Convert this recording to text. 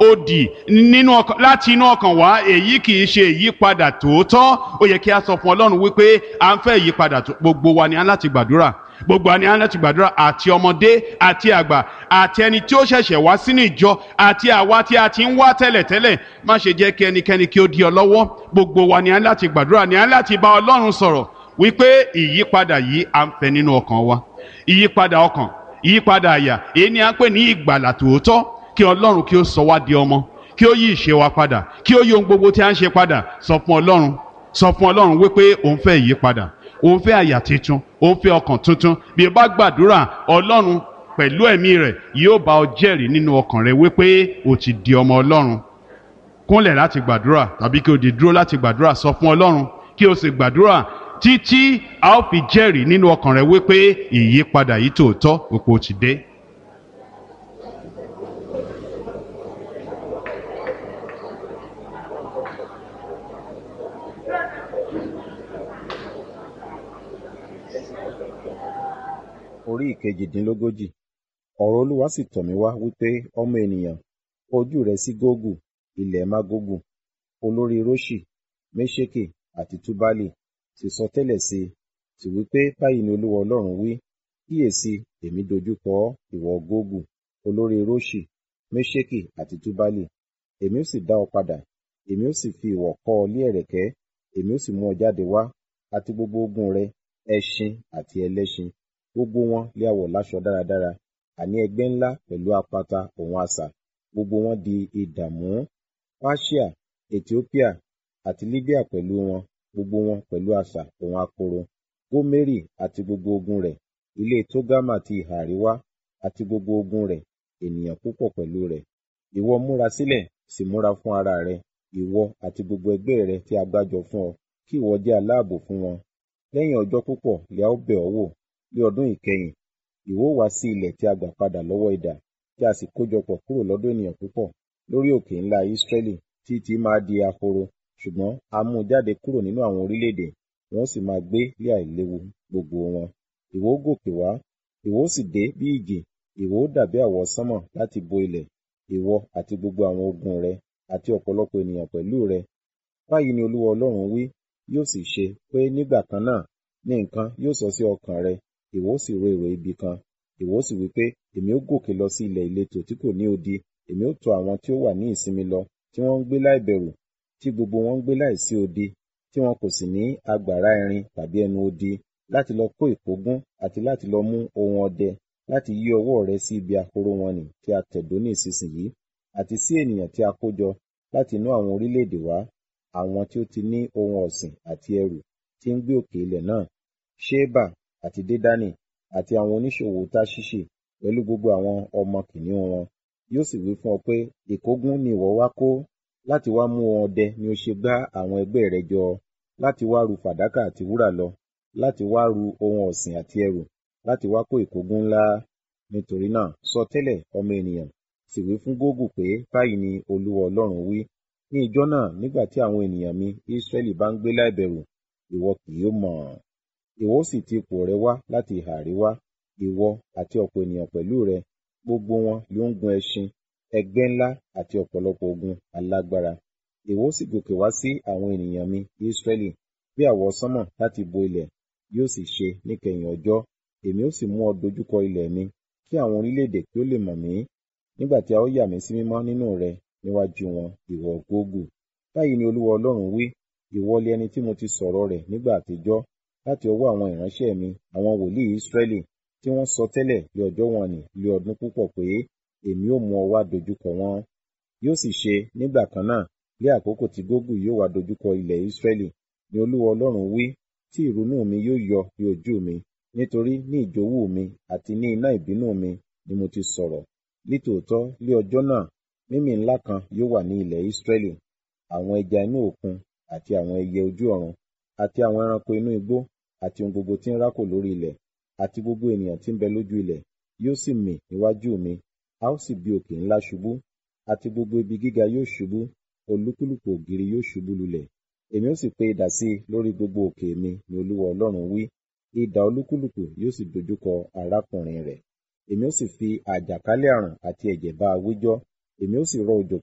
òdì nínú ọkàn láti inú ọkàn wá èyí kì í ṣe ìyípadà tòótọ́ ó yẹ kí a sọ fún ọlọ́run wípé à ń fẹ́ ìyípadà tó gbogbo wa ni a láti gbàdúrà gbogbo wa ni a láti gbàdúrà àti ọmọdé àti àgbà àti ẹni tí ó ṣẹ̀ṣẹ̀ wá sínú ìjọ àti àwa tí a ti ń wá tẹ́lẹ̀tẹ́lẹ̀ má ṣe jẹ́ kí ẹnikẹ́ni kí ó di ọ lọ́wọ́ gbogbo wa ni a láti gbàdúrà ni a láti bá ọlọ́run sọ̀rọ̀ wípé ìyípadà yìí à ń fẹ́ nínú ọkàn wa ìyípadà ọkàn ìyípadà àyà èyí ni a ń pè ní ìgbàlà tòótọ́ kí ọlọ́run kí ó sọ wá di ọmọ kí ó yí ìṣe wa padà kí ó yí ohun gbogbo tí a ń ṣe padà sọ fún ọlọ́run sọ fún ọlọ́run wípé òun fẹ́ ìyípadà òun fẹ́ àyà tuntun òun fẹ́ ọkàn tuntun bí o bá gbàdúrà ọlọ́run pẹ̀lú ẹ̀mí rẹ̀ yóò bá ọ jẹ́rìí nínú ọkàn rẹ wípé o ti di ọmọ ọlọ́run kúnlẹ̀ láti gbàdúrà tàbí kí o dì dúró láti gbàdúrà sọ fún ọlọ́run kí o sì gbàdúrà títí a ó fi jẹ́rìí nínú ọkàn rẹ wípé ìyípadà yìí tòótọ́ òpó ti dé. orí ìkejìdínlógójì ọ̀rọ̀ olúwa sì tọ̀ mí wá wípé ọmọ ènìyàn ojú rẹ sí gógù ilẹ̀ mágógù olórí róṣì méṣèkè àti túbálì sì sọ tẹ́lẹ̀ sí i sì wípé báyìí ni olúwa ọlọ́run wí kíyèsí èmi dojúkọ ọ́ ìwọ gógù olórí róṣì méṣèkè àti túbálì èmi ó sì dá ọ padà èmi ó sì fi ìwọ̀ kọ́ ọ lé ẹ̀rẹ̀kẹ́ èmi ó sì mú ọ jáde wá àti gbogbo ogun rẹ ẹṣin àti ẹlẹ́ṣin gbogbo wọn lé àwọ̀ láṣọ dáradára àní ẹgbẹ́ ńlá pẹ̀lú apata òun asà gbogbo wọn di ìdààmú Páṣíà Ethiopia àti Libya pẹ̀lú wọn gbogbo wọn pẹ̀lú asà òun akoro Gómérì àti gbogbo ogun rẹ̀ ilé Tógámà ti ìhà àríwá àti gbogbo ogun rẹ̀ ènìyàn púpọ̀ pẹ̀lú rẹ̀ ìwọ múra sílẹ̀ sì múra fún ara rẹ ìwọ àti gbogbo ẹgbẹ́ rẹ tí a gbájọ fún ọ kí ìwọ jẹ́ aláàbò fún wọn lẹ́yìn ọjọ́ púpọ̀ lè a ó bẹ̀ ọ́ wò ní ọdún ìkẹyìn ìwọ wá sí ilẹ̀ tí a gbà padà lọ́wọ́ idà tí a sì kójọpọ̀ kúrò lọ́dọ̀ ènìyàn púpọ̀ lórí òkè ńlá Ísírẹ́lì tí tí máa di ahoro ṣùgbọ́n a mú un jáde kúrò nínú àwọn orílẹ̀-èdè wọn sì máa gbé ní àìléwu gbogbo wọn ìwọ gòkè wá ìwọ sì dé bí ìjì ìwọ dàbí àwọ̀ sánmọ̀ láti bo ilẹ̀ ìwọ àti gbogbo àwọn ogun rẹ àti ọ̀pọ̀lọpọ̀ ènìyàn pẹ̀lú rẹ báyìí ni Olúwa Ọlọ́run wí yóò sì ṣe pé nígbà kan náà ní nǹkan yóò sọ sí ọkàn rẹ ìwọ sì ro èrò ibi kan ìwọ sì wí pé èmi ó gòkè lọ sí ilẹ̀ ìletò tí kò ní odi èmi ó tọ̀ àwọn tí ó wà ní ìsinmi lọ tí wọ́n ń gbé láìbẹ̀rù tí gbogbo wọn ń gbé láìsí odi tí wọn kò sì ní agbára irin tàbí ẹnu odi láti lọ kó ìkógun àti láti lọ mú ohun ọdẹ láti yí ọwọ́ rẹ sí ibi ahoro wọn nì tí a tẹ̀dó ní ìsinsìnyí àti sí ènìyàn tí a kó jọ láti inú àwọn orílẹ̀-èdè wá àwọn tí ó ti ní ohun ọ̀sìn àti ẹrù tí ń gbé òkè ilẹ̀ náà ṣébà àti dédánì àti àwọn oníṣòwò táṣíṣì pẹ̀lú gbogbo àwọn ọmọ kìnìún wọn yóò sì wí fún ọ pé ìkógun ni ìwọ wá kó láti wá mú ohun ọdẹ ni ó ṣe gbá àwọn ẹgbẹ́ rẹ jọ láti wá ru fàdákà àti wúrà lọ láti wá ru ohun ọ̀sìn àti ẹrù láti wá kó ìkógun ńlá nítorí náà sọ tẹ́lẹ̀ ọmọ ènìyàn sì wí fún gógù pé báyìí ni olúwa ọlọ́run wí ní ijọ́ náà nígbà tí àwọn ènìyàn mi Ísírẹ́lì bá ń gbé láìbẹ̀rù ìwọ kì yóò mọ̀ ìwọ sì ti ipò rẹ wá láti ìhà àríwá ìwọ àti ọ̀pọ̀ ènìyàn pẹ̀lú rẹ gbogbo wọn ló ń gun ẹṣin ẹgbẹ́ ńlá àti ọ̀pọ̀lọpọ̀ ogun alágbára ìwọ sì gòkè wá sí àwọn ènìyàn mi Ísírẹ́lì bí àwọ̀ sánmọ̀ láti bo ilẹ̀ yóò sì ṣe níkẹyìn ọjọ́ èmi ó sì mú ọ dojúkọ ilẹ̀ mi kí àwọn orílẹ̀-èdè kí ó lè mọ̀ mí nígbà tí a ó yà mí sí mímọ́ nínú rẹ níwájú wọn ìwọ gógù báyìí ni olúwa ọlọ́run wí ìwọ lé ẹni tí mo ti sọ̀rọ̀ rẹ̀ nígbà àtijọ́ láti ọwọ́ àwọn ìránṣẹ́ mi àwọn wòlíì Ísírẹ́lì tí wọ́n sọ tẹ́lẹ̀ lé ọjọ́ wọn nì lé ọdún púpọ̀ pé èmi ó mú ọ wá dojúkọ wọn yóò sì ṣe nígbà kan náà lé àkókò tí gógù yóò wá dojúkọ ilẹ̀ Ísírẹ́lì ni olúwa ọlọ́run wí tí ìrunú mi yóò yọ ní ojú mi nítorí ní ìjòwú mi àti ní iná ìbínú mi ni mo ti sọ̀rọ̀ nítòótọ́ lé ọjọ́ náà mímì ńlá kan yóò wà ní ilẹ̀ Ísírẹ́lì àwọn ẹja inú òkun àti àwọn ẹyẹ ojú ọ̀run àti àwọn ẹranko inú igbó àti ohun gbogbo tí ń rákò lórí ilẹ̀ àti gbogbo ènìyàn tí ń bẹ lójú ilẹ̀ yóò sì mì níwájú mi a ó sì bí òkè ńlá ṣubú àti gbogbo ibi gíga yóò ṣubú olúkúlùkù ògiri yóò ṣubú lulẹ̀ èmi ó sì pe idà sí i lórí gbogbo òkè mi ni olúwa ọlọ́run wí idà olúkúlùkù yóò sì dojúkọ arákùnrin rẹ̀ èmi ó sì fi àjàkálẹ̀ àrùn àti ẹ̀jẹ̀ bá a wíjọ́ èmi ó sì rọ òjò